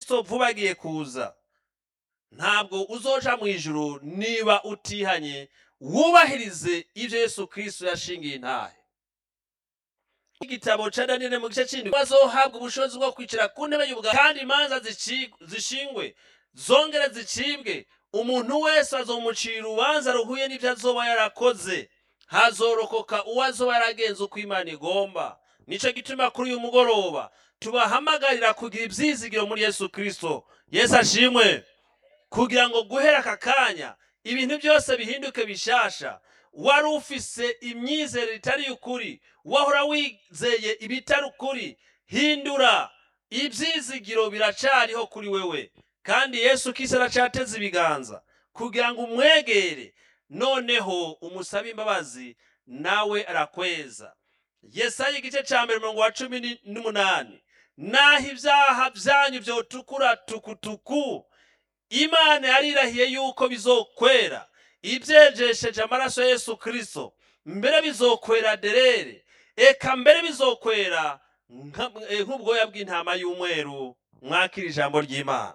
kristo vuba agiye kuza ntabwo uzoja mu ijuru niba utihanye wubahirize ibyo yesu kristo yashingiye intahe igitabo ca daniyeli mu gice c'indwi bazohabwa ubushobozi bwo kwicara ku ntebe y'ubwami kandi imanza zici- zishingwe zongere zicibwe umuntu wese azomucira urubanza ruhuye n'ibyo azoba yarakoze hazorokoka uwo azoba yaragenze uko imana igomba nico gituma kuri uyu mugoroba tubahamagarira kugira ibyizigiro muri yesu kristo yesu ashimwe kugira ngo guhera aka kanya ibintu byose bihinduke bishasha wari ufise imyizerere itari ukuri wahora wizeye ibitari ukuri hindura ibyizigiro biracariho kuri wewe kandi yesu kisi aracateze ibiganza kugira ngo umwegere noneho umusabe imbabazi nawe arakweza yesaya igice cya mbere umurongo wa cumi ni- n'umunani naho ibyaha byanyu byotukura tukutuku imana yarirahiye yuko bizokwera ibyejesheje amaraso ya yesu kristo mbere bizokwera derere eka mbere bizokwera nka- eh, nk'ubwoya bw'intama y'umweru mwakira ijambo ry'imana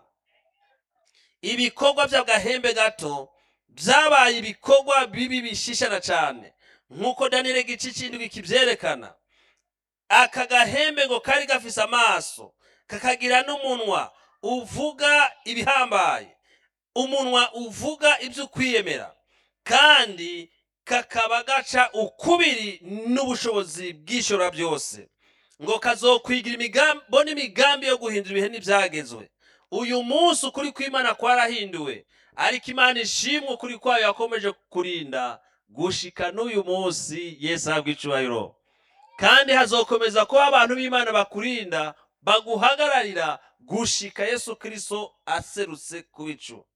ibikorwa by'agahembe gato byabaye ibikorwa bibi bishishana cyane nk'uko daniyeli igice cy'indwi kibyerekana aka gahembe ngo kari gafise amaso kakagira n'umunwa uvuga ibihambaye umunwa uvuga ibyo ukwiyemera kandi kakaba gaca ukubiri n'ubushobozi bw'ishora byose ngo kazokwigira imigambi n'imigambi yo guhindura ibihe n'ibyagezwe uyu munsi ukuri kw'imana kwarahinduwe ariko imana ishimwe ukuri kwayo yakomeje kurinda gushika n'uyu munsi yesu ahabwa icubahiro kandi hazokomeza kuba abantu b'imana bakurinda baguhagararira gushika yesu kristo aserutse ku bicu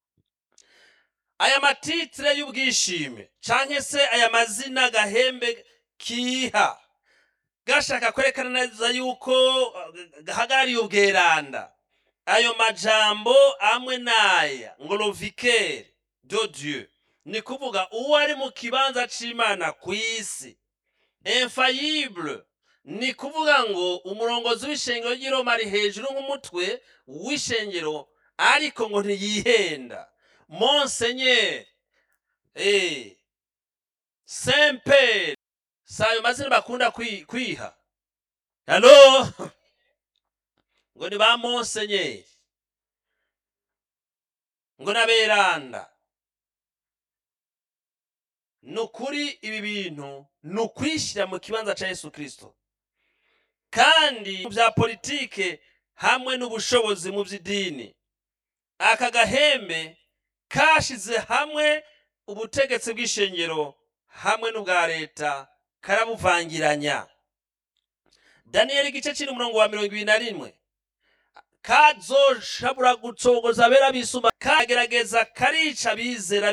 aya matitire y'ubwishime canke se aya mazina gahembe kiha gashaka kwerekana neza yuko uh, gahagarariye ubweranda ayo majambo amwe n'aya ngo lovikere de dieu ni kuvuga uwo ari mu kibanza c'imana ku isi infayible ni kuvuga ngo umurongozi w'ishengero ry'i Roma ari hejuru nk'umutwe w'ishengero ariko ngo ntiyihenda monsenyeri eh, semperi si ayo mazina bakunda kwi- kwiha halo ngo ni ba monsenyeri ngo n'aberanda ni ukuri ibi bintu ni ukwishyira mu kibanza cya yesu kirisito kandi mu bya politike hamwe n'ubushobozi mu by'idini aka gahembe kashize hamwe ubutegetsi bw'ishengero hamwe n'ubwa leta karabuvangiranya daniyeli igice kiri umurongo wa mirongo ibiri na rimwe kazoshabura gucogoza abera bisuma kagerageza karica abizera